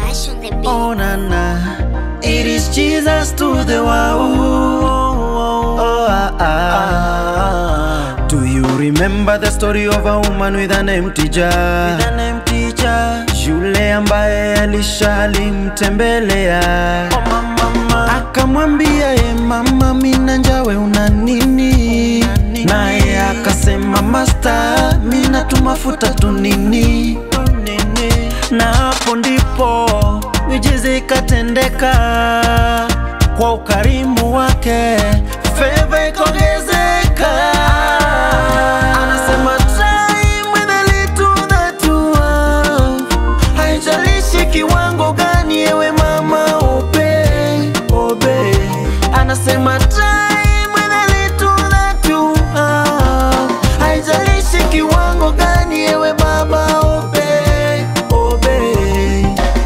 Ash on the beat. Oh na na, it is Jesus to the world. Oh, ah, ah. Do you remember the story of a woman with an empty jar? With an empty jar. Yule ambaye Elisha alimtembelea oh, mama. Akamwambia ye mama, mina njawe una nini? Naye akasema masta, mina tu mafuta tu nini? Na hapo ndipo miujiza ikatendeka kwa ukarimu wake, feva ikaongezeka. Anasema time with a little that you have, haijalishi kiwango gani, ewe mama obey, obey. Anasema time with a little that you have, haijalishi kiwango gani, ewe baba obey, obey.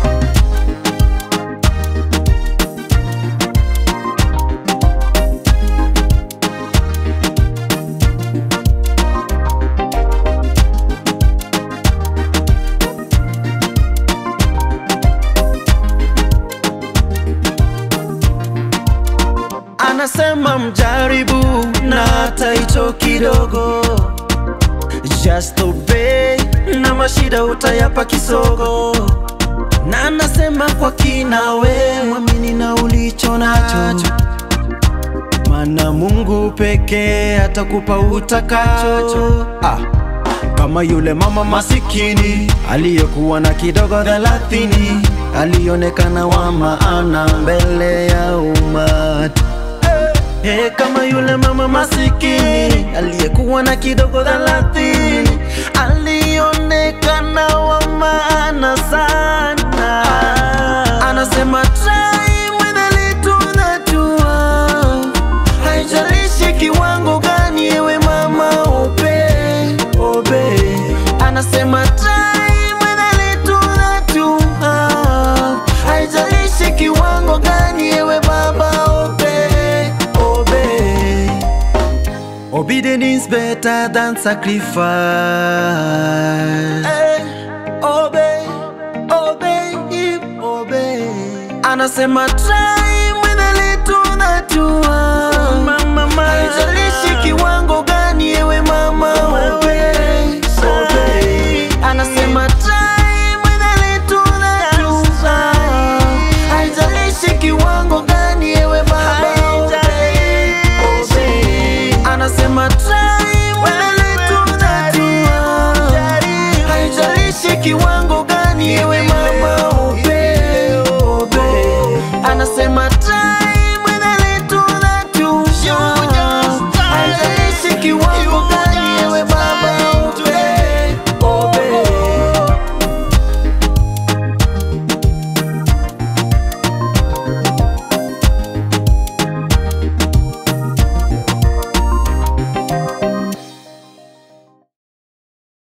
Anasema mjaribu na hata hicho kidogo, just obey na mashida utayapa kisogo. Na anasema kwa kina, we mwamini na ulicho nacho, maana Mungu pekee atakupa utakacho. Ah. Kama yule mama masikini aliyekuwa na kidogo thelathini, alionekana wa maana mbele ya umati. Hey, kama yule mama masikini aliyekuwa na kidogo thelathini, alionekana wa maana sana. Anasema time with a little that you have, haijalishi kiwango gani, ewe mama obey, obey. Anasema time with a little that you have, haijalishi kiwango gani, ewe baba obey, obey. Obedience is better than sacrifice. obey, obey, obey. Anasema time with a little that you have. Haijalishi kiwango gani, ewe mama obey, obey. Anasema time with a little that you have. Haijalishi kiwango gani, ewe baba obey, obey. Anasema time with a little that you have. Haijalishi kiwango gani, ewe mama obey, obey. Anasema time